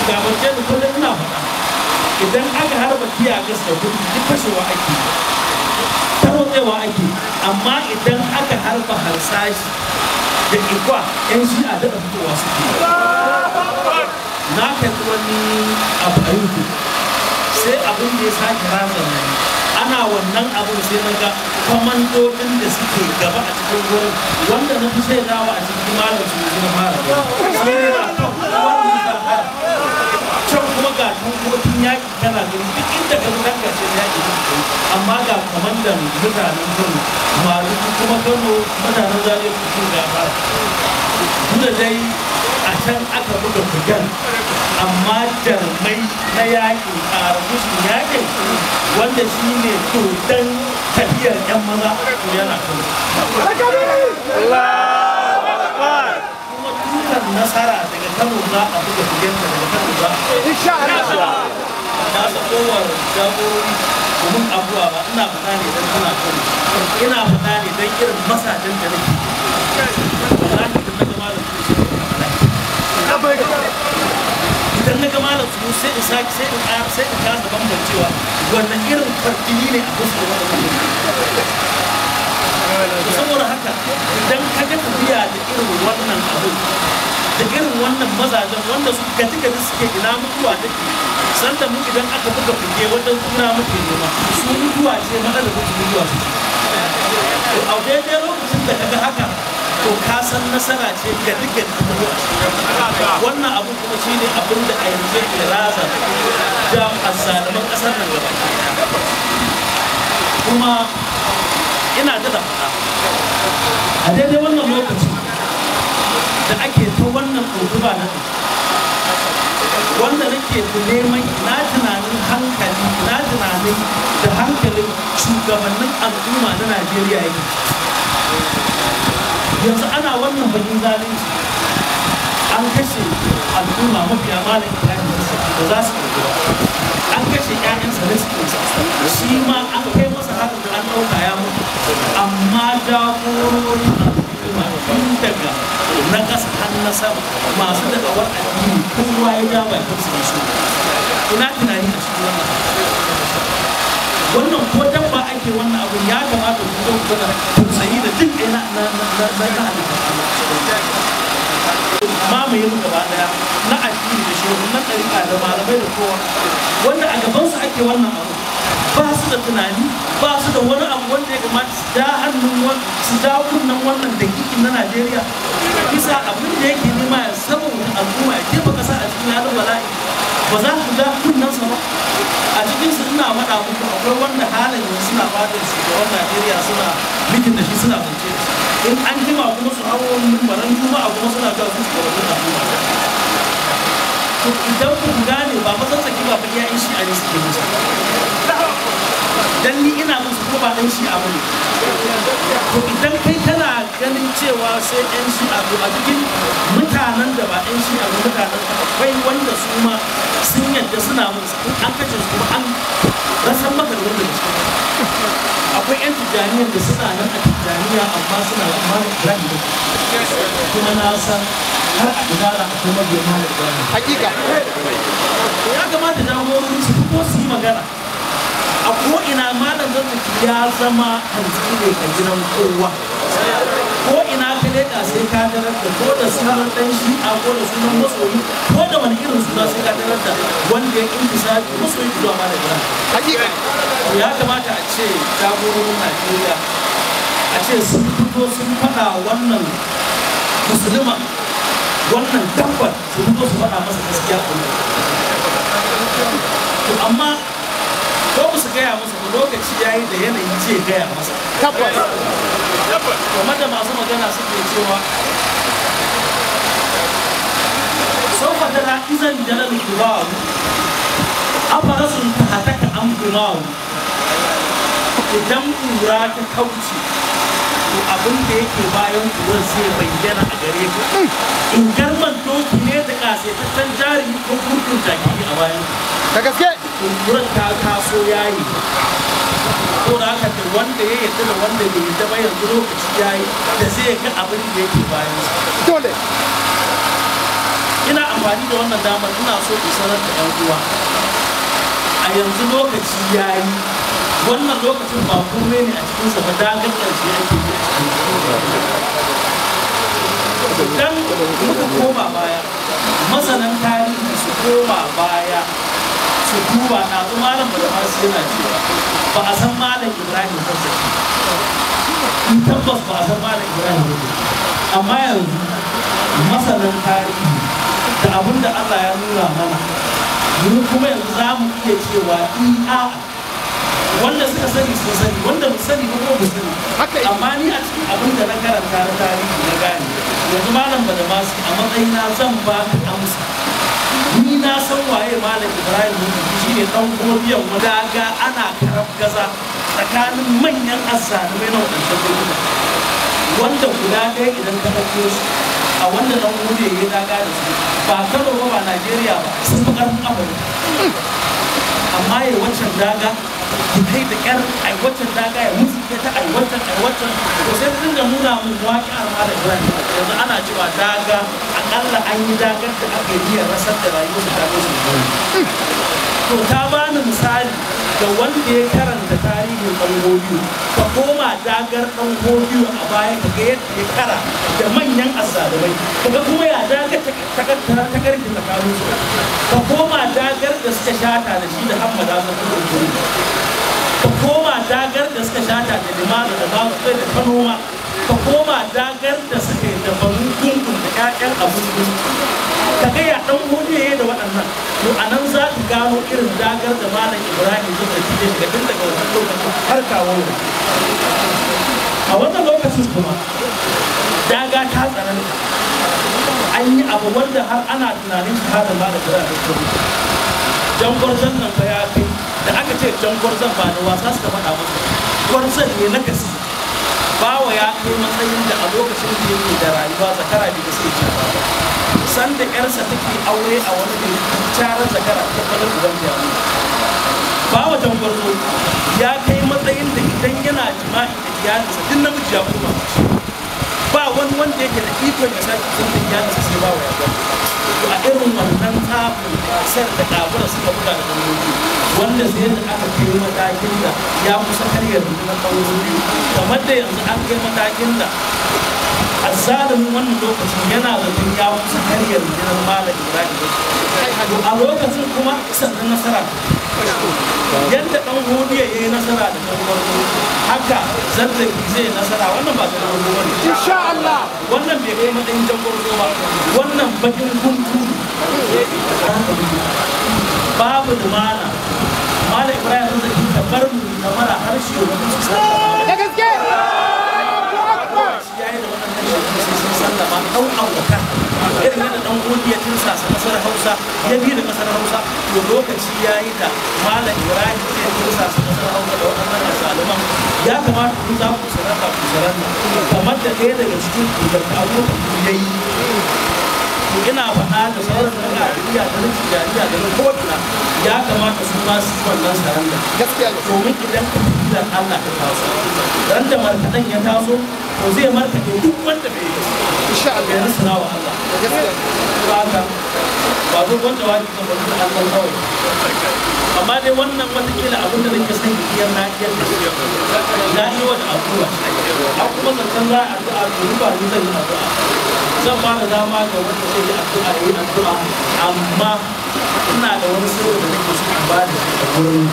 gabance da kullum ina faɗa idan aka harba tiya gas da gudu duk fashewa ake tarotsewa ake amma idan aka harba harsashi da ikwa yan shi a daɗa fitowa suke na kalli wani abu a youtube sai abin da ya sake razana ni ana wannan abin sai na ga kwamandodin da suke gaba a cikin wurin wanda na fi shaidawa a cikin malam su na fara sai ne na kan wannan zahara can kuma ga tankokin yaƙi kana gani duk inda ka zuwa ka ce yaƙi amma ga kwamandan mutanen kano maluku kuma kano mutanen zare su ga fara duk da dai a can aka buga bugan amma jarmai na yakin ƙarfushin yakin wanda shi ne dodon tafiyar 'yan maza to yana kan kuma tutar nasara daga kano za a buga bugenta daga kano za a na sakowar jagorori domin abuwa ba ina fata ne don tana kano ina fata ne don irin masajen da nake wallahi da na gama da su idan na gama da su sai in sake sai in ƙara sai in kasa bambancewa wannan irin farjini ne a fuskar wannan saboda haka idan ka ga tafiya da irin wannan abin da irin wannan mazajen wanda su gaji gaji suke ina mutuwa take sanda mu idan aka buga fige wajen suna muke nema su mutuwa ce matsalar su mutuwa ce to a daidai lokacin da ka ga haka to ka san nasara ce ga dukkan abubuwa wannan abu kuma shi ne abin da a yanzu ke raza da azzaluman ƙasar nan gaba kuma ina da faɗa a daidai wannan lokaci da ake ta wannan ɗaukuba na wanda nake neman ina tunanin hankali ina tunanin da hankalin shugabannin al'umma na najeriya yake yanzu ana wannan bakin zalunci an kashe al'umma mafiya malam ibrahim da za su ɗauki an kashe ƴaƴansa da suke shi ma an kai masa haka da an ɗauka ya mutu amma jagororin al'umma tun daga na ƙasa har na sama masu da'awar addini kowa ya ja bakin su shi ina tunani a cikin wannan wannan ko dabba ake wannan abu ya kamata ku zo ku ga tausayi da duk ina na na na na na mamaye mu gaba daya na addini da shi na ɗariƙa da malamai da kowa wanda a gaban su ake wannan abu ba su da tunani ba su da wani abu wanda ya kamata su ja hannun su ja kunnen wannan dakikin na Najeriya bisa abin da yake nema ya saboda al'umma ya jefa kasa a cikin halin bala'i ba za su ja kunnensa ba a cikin su ina faɗa muku akwai wanda halin yanzu suna fadar shugaban Najeriya suna mikin da shi suna zance da shi in an jima kuma su hawo mimbaran juma'a kuma suna ga su shugabannin al'umma to idan ku gane ba fa tsaki ba fa iyayen shi a ne suke musu dan ni ina musu ko ba dan shi a bane to idan kai kana ganin cewa sai yan shi a a cikin mutanen da ba yan shi a mutanen akwai wanda su ma sun yadda suna musu in an kace su kuma an rasan maka da wanda akwai yan tijaniyar da suna nan a tijaniya amma suna amma rahi da kuma na san har a gudana akwai mabiya malar gani hakika ya kamata jagorori su fito su yi magana a ko'ina malam zazzaki ya zama hantsi ne a gidan kowa ko ina ka leƙa sai ka tarar da ko da sunan ɗan shi'a ko da sunan masoyi ko da wani irin suna sai ka tarar da wanda ya kinki sabi masoyi zuwa malam gani hakika to ya kamata a ce jagororin najeriya a ce sun fito sun faɗa wannan musulman wannan dabbar su fito su faɗa masa gaskiya to amma ko ba su gaya masa ba lokaci ya yi da yanayi ce gaya masa tabbas kamar da masu magana suke cewa saufa tana izan jalal kubawu afarasun ta hataka an kumawu idan kura ta kauce to abin da yake bayan kuwar zai bayyana a gare ka in garman doki ne da kasaitaccen jari ko kurkun jaki a bayan da gaske kunkuran ta taso yayi ko da haka da wanda ya yarda da wanda bai yarda ba yanzu lokaci yayi da zai ga abin da yake bayan sa dole ina amfani da wannan damar ina so in sanar da yan uwa a yanzu lokaci ya yi wannan lokacin ba kome ne a cikinsa ba dagar ƙarshe ake yi idan muka koma baya masanan tarihi su koma baya su duba na su malam da masu yana cewa ba a san malam ibrahim ba in tabbas ba a san malam ibrahim ba amma yanzu masanan tarihi da abin da allah ya nuna mana mu kuma yanzu za mu iya cewa iya wanda suka sani sun sani wanda mu sani ba ko mu sani amma ni a cikin abin da na karanta na tarihi na gane yanzu malam ba da masu a matsayina zan ba ka amsa ni na san waye malam ibrahim shi ne dan gobiyan wanda ga ana karab gaza tsakanin manyan azzalumai na wadancan lokuta wanda guda ɗaya idan ka ɗauko shi a wanda dan gobe ya daga da su ba kano ba ba najeriya ba sun fi ƙarfin amurka amma ya waccan daga ki kai da ƙyar ai waccan daga ya mutu ke ta ai waccan ai waccan to sai ta dinga nuna mun waƙi a malam ibrahim yanzu ana cewa daga akalla an yi dagar da aka yi niyyar rasar da rayuwar da ta su to ta bani misali da wanda ya karanta tarihin ɗan godiyo ka koma dagar ɗan godiyo a baya ka ga yadda ya kara da manyan azzalumai ka ga kuma ya dagar ta karfi tsakanin su ka koma dagar da suka shata da shi da hammada su kuma guri ka koma dagar da suka shata da limanu da babu kai da kanoma ka koma dagar da suka yi da banu gungun da ƴaƴan abun ka ga ya dan hudiye da waɗannan to a nan za ka gano irin dagar da malam ibrahim zai da shi daga tun daga wannan lokacin har kawo a wannan lokacin kuma daga ta tsananta an yi abu wanda har ana tunanin shahada malam ibrahim da kuma jan gwarzon nan fa ya kai da aka ce jan gwarzon ba da wasa suka faɗa masa gwarzon ne na gaske bawa ya kai matsayin da a lokacin da yake da rayuwa zakara bai sai ce ba sanda yarsa take aure a wani gari carar zakara ta kwalar uban da yamu bawa jangwarzo ya kai matsayin da idan yana jima'i da iyalinsa duk namiji ya koma ba wani wanda yake da ikon ya sake sun da iyalinsa sai bawa ya gani to a irin wannan tsafin kasar da kabura suka buga da ɗanɗano wanda sai da aka kai matakin da ya kusa karyar rundunar ɗauro biyu kamar da yanzu an kai matakin da azalimin wannan lokacin yana zaton ya kusa karyar rundunar malam ibrahim to a lokacin kuma sannan nasara yadda ɗan hodiya ya yi nasara da ɗan farko haka zazzaki zai nasara wannan ba ɗan farko bane insha Allah wannan bai kai matsayin jan farko ba wannan bakin guntu babu lumana malam ibrahim zazzaki kamar mu kamar harshe wani su sallama da gaske ya yi da waɗannan shekaru sun sallama ɗan abokan irin yadda ɗan gudu ya tinsa sa ƙasar hausa ya bi da ƙasar hausa to lokaci ya yi da malam ibrahim zai tinsa sa ƙasar hausa da waɗannan zaluman ya kamata ku za ku sarrafa ku sarrafa kamar da ɗaya daga cikin ku da abokan ku ya yi to ina faɗa da sauran na Najeriya da na Tijjaniya da na ko'ina ya kamata su ma su yi wannan saranda gaskiya ne domin idan ka fi da Allah ta taso ran da markaɗen ya taso to zai markaɗe duk wanda bai yi insha bai Allah rasana wa Allah gaskiya ba haka ba zo wanda wani kan bari da Allah kawai amma dai wannan watakila abin da nake son iya na iya da shi na yi wa da addu'a a kuma zancen za a addu'a to ba ni zan yi addu'a zan ba da dama ga wanda zai yi addu'a ya yi addu'a amma ina da wani sirri da nake so in ba da shi a wurin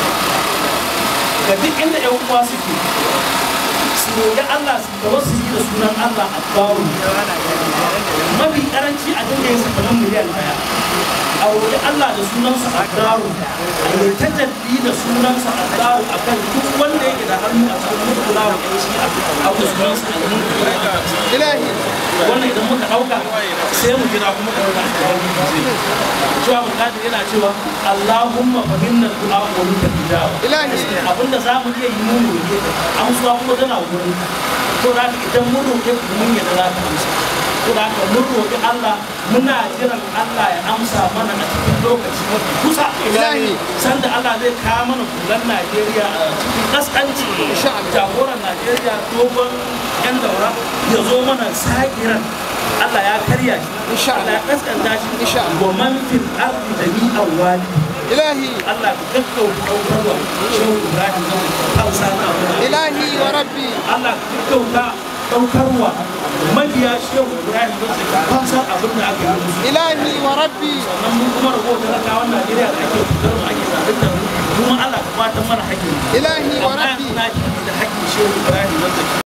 ga duk inda ƴan uwa suke su roƙi Allah su da wasu yi da sunan Allah a bawu mafi karanci a dinga yin sakamakon miliyan daya a roƙi Allah da sunansa a daru a yi ta jaddi da sunansa a daru a kan duk wanda yake da hannu a cikin mutula wa ɗan shi a abu sunansa a yi ilahi wannan idan muka ɗauka sai mu jira kuma ka ɗauka a cikin wani cewa bukatar yana cewa Allahumma fa inna du'a wa minka tijaba ilahi abinda za mu iya yi mun roƙe ka amsuwa kuma tana wurin to da haka idan mun roƙe ku mun yadda za ka amsa to da haka mun roƙi Allah muna jiran Allah ya amsa mana a cikin lokaci mafi kusa Ilahi. sanda Allah zai kawo mana kulan Najeriya a cikin kaskanci Insha Allah. jagoran Najeriya dogon yan daura ya zo mana sakiran Allah ya karya shi Insha Allah ya kaskanta shi Insha Allah. wa man fil ardi jami'an wali إلهي Allah ka gaggauta ɗaukarwa shehu Ibrahim zan hausa na abu إلهي وربي Allah ka gaggauta ɗaukarwa mabiya shehu Ibrahim zan hausar abin da aka yi musu إلهي وربي sannan mun kuma rago talakawan Najeriya da ake fitar mu ake zaɓen da mu kuma Allah ka fatan mana haƙƙi إلهي amma وربي yanzu na ji da haƙƙin shehu Ibrahim